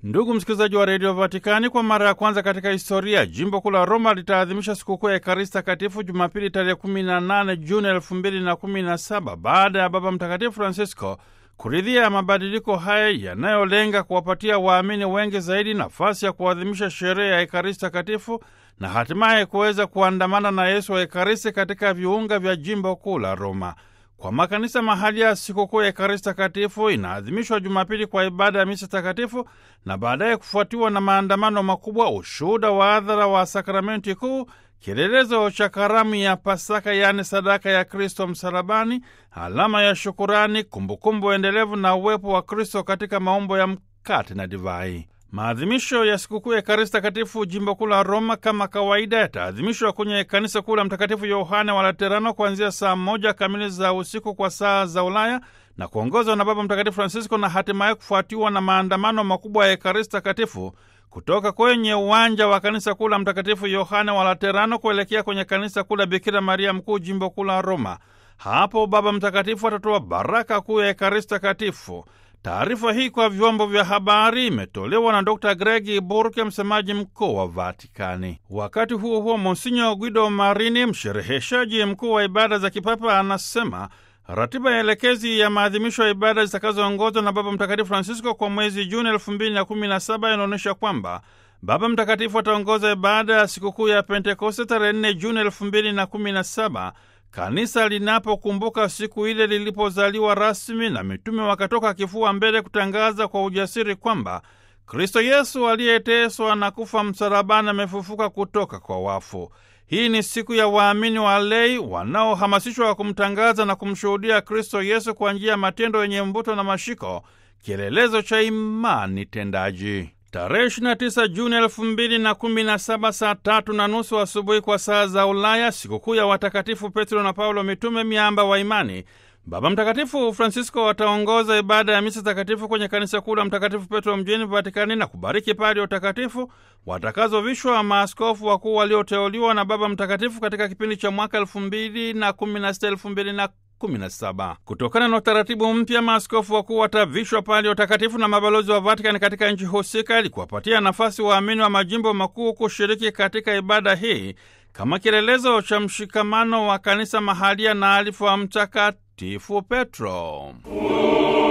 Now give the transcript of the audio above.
Ndugu msikilizaji wa redio Vatikani, kwa mara ya kwanza katika historia jimbo kuu la Roma litaadhimisha sikukuu ya Ekaristi Takatifu Jumapili tarehe 18 Juni 2017 baada ya Baba Mtakatifu Francisco kuridhia mabadiliko haya yanayolenga kuwapatia waamini wengi zaidi nafasi ya kuadhimisha sherehe ya Ekaristi Takatifu na hatimaye kuweza kuandamana na Yesu wa Ekaristi katika viunga vya jimbo kuu la Roma. Kwa makanisa mahali ya sikukuu ya Ekaristi Takatifu inaadhimishwa Jumapili kwa ibada ya misa takatifu na baadaye kufuatiwa na maandamano makubwa, ushuhuda wa hadhara wa sakramenti kuu, kielelezo cha karamu ya Pasaka, yaani sadaka ya Kristo msalabani, alama ya shukurani, kumbukumbu endelevu na uwepo wa Kristo katika maumbo ya mkate na divai. Maadhimisho ya sikukuu ya Ekaristi Takatifu jimbo kuu la Roma kama kawaida yataadhimishwa kwenye kanisa kuu la Mtakatifu Yohane wa Laterano kuanzia saa moja kamili za usiku kwa saa za Ulaya na kuongozwa na Baba Mtakatifu Francisco na hatimaye kufuatiwa na maandamano makubwa ya Ekaristi Takatifu kutoka kwenye uwanja wa kanisa kuu la Mtakatifu Yohane wa Laterano kuelekea kwenye kanisa kuu la Bikira Maria Mkuu jimbo kuu la Roma. Hapo Baba Mtakatifu atatoa baraka kuu ya Ekaristi Takatifu. Taarifa hii kwa vyombo vya habari imetolewa na Dr Gregi Burke, msemaji mkuu wa Vatikani. Wakati huo huo, Monsinyo Guido Marini, mshereheshaji mkuu wa ibada za kipapa, anasema ratiba ya elekezi ya maadhimisho ya ibada zitakazoongozwa na Baba Mtakatifu Francisco kwa mwezi Juni 2017 inaonyesha kwamba Baba Mtakatifu ataongoza ibada ya sikukuu ya Pentekoste tarehe 4 Juni 2017 kanisa linapokumbuka siku ile lilipozaliwa rasmi na mitume wakatoka kifua mbele kutangaza kwa ujasiri kwamba Kristo Yesu aliyeteswa na kufa msalabani amefufuka kutoka kwa wafu. Hii ni siku ya waamini wa lei wanaohamasishwa wa kumtangaza na kumshuhudia Kristo Yesu kwa njia ya matendo yenye mvuto na mashiko, kielelezo cha imani tendaji. Tarehe 29 Juni 2017 saa tatu na nusu asubuhi kwa saa za Ulaya, sikukuu ya watakatifu Petro na Paulo mitume, miamba wa imani, Baba Mtakatifu Francisco wataongoza ibada ya misa takatifu kwenye kanisa kuu la Mtakatifu Petro mjini Vatikani na kubariki padi ya utakatifu watakazovishwa maaskofu wakuu walioteuliwa na Baba Mtakatifu katika kipindi cha mwaka 2016 2017. Kutokana na utaratibu mpya, maaskofu wakuu watavishwa padi ya utakatifu na mabalozi wa Vatikani katika nchi husika ili kuwapatia nafasi waamini wa majimbo makuu kushiriki katika ibada hii kama kielelezo cha mshikamano wa kanisa mahalia na alifu wa Mtakatifu Petro.